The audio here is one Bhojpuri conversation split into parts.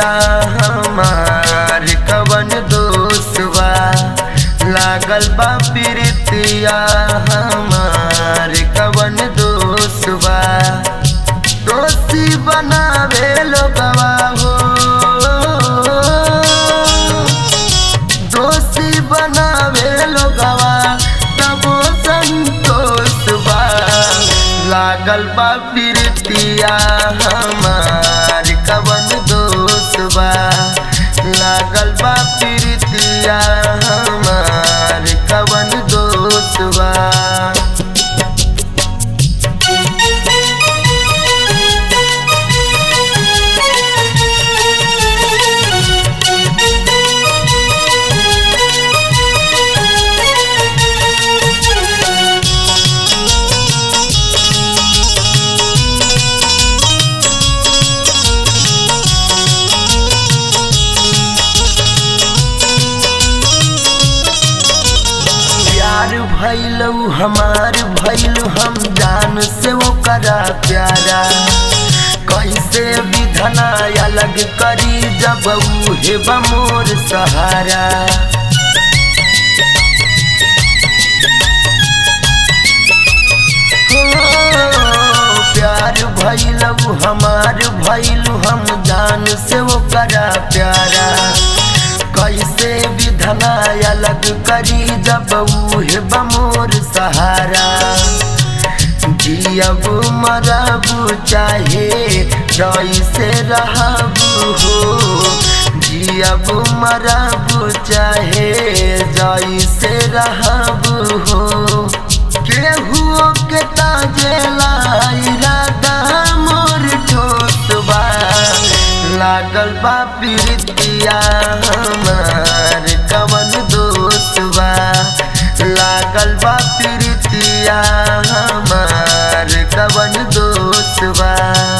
प्रीतिया हमार कवन दोस्तवा लागल बा प्रीतिया हमार कवन दोस्तवा दोषी बनावे लोगवा हो दोषी बनावे लोगवा तबो संतोष बा लागल बा प्रीतिया हमार कवन दोष बा लागल बा प्रीतिया हमार कवन दोष बा प्यार भैलू हमार भैलू हम जान से वो करा प्यारा कैसे विधना अलग करी जब उहे बमोर सहारा हो, प्यार भैलू हमार भैलू हम जान से वो करा प्यारा कैसे विधना अलग करी जब उहे बमोर सहारा जियब मरब चाहे जैसे रहब हो जियब मरब चाहे जैसे रहब हो केहू के ताजेला इरादा मोर ठोसबा लागल बा प्रीतिया हमार कवन दोस्त बा लागल बा प्रीतिया हमार कवन दोस्त बा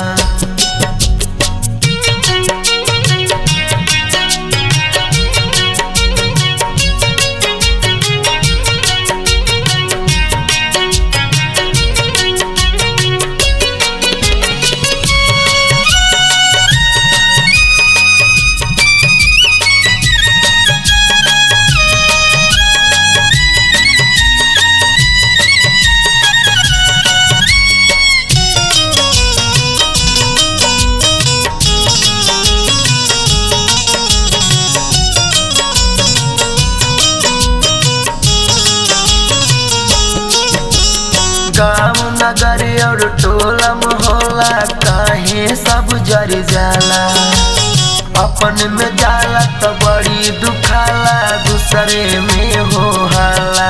गाँव नगर और टोला मोहल्ला काहे सब जर जाला अपन में जाला तो बड़ी दुखाला दूसरे में हो हाला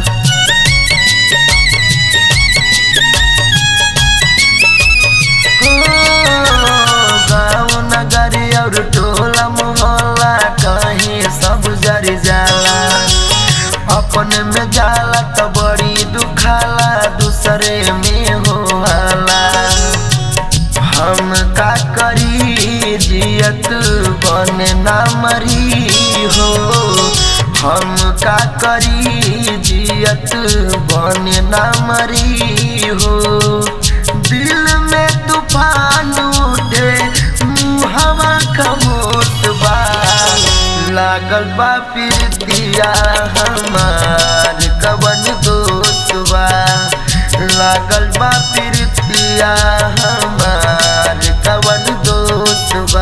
गाँव नगर और टोला मोहल्ला कहीं सब जर जाला अपन में जाला तो बड़ी दुखाला दूसरे में हो हाला हम का करी जियत बने ना मरी हो हम का करी जियत बने ना मरी हो दिल में तूफान उठे हवा खमोट बा लागल बा प्रीतिया हमार कवन दोस्त बा लागल बा प्रीतिया हमार कवन दोस्त बा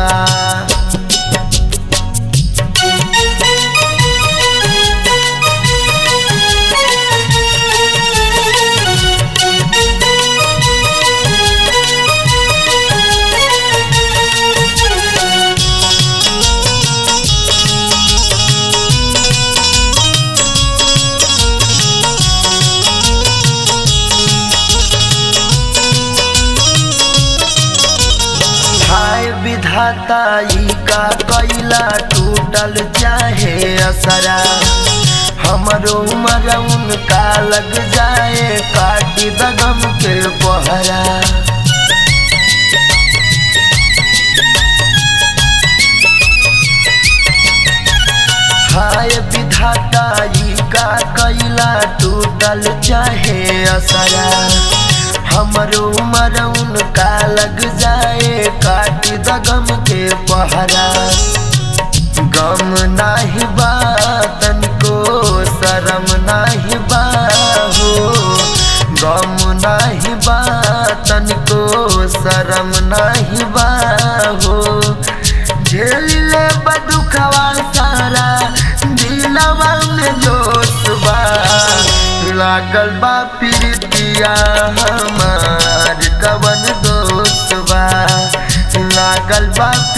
हाय विधाता ई का कैला टूटल चाहे असरा हमरो उमर उनका लग जाए काटी दगम के पहरा हाय विधाता ई का कैला टूटल चाहे असरा हमर उमर उनका लग जाए काट द गम के पहरा गम नाही बा तनिको शरम नाही बा हो गम नाही बा तनिको शरम नाही बा हो झेल ले बदुखवा सारा दिलवा में जोश बा लागल बा प्रीतिया हमार कवन दोस्त बा लागल बा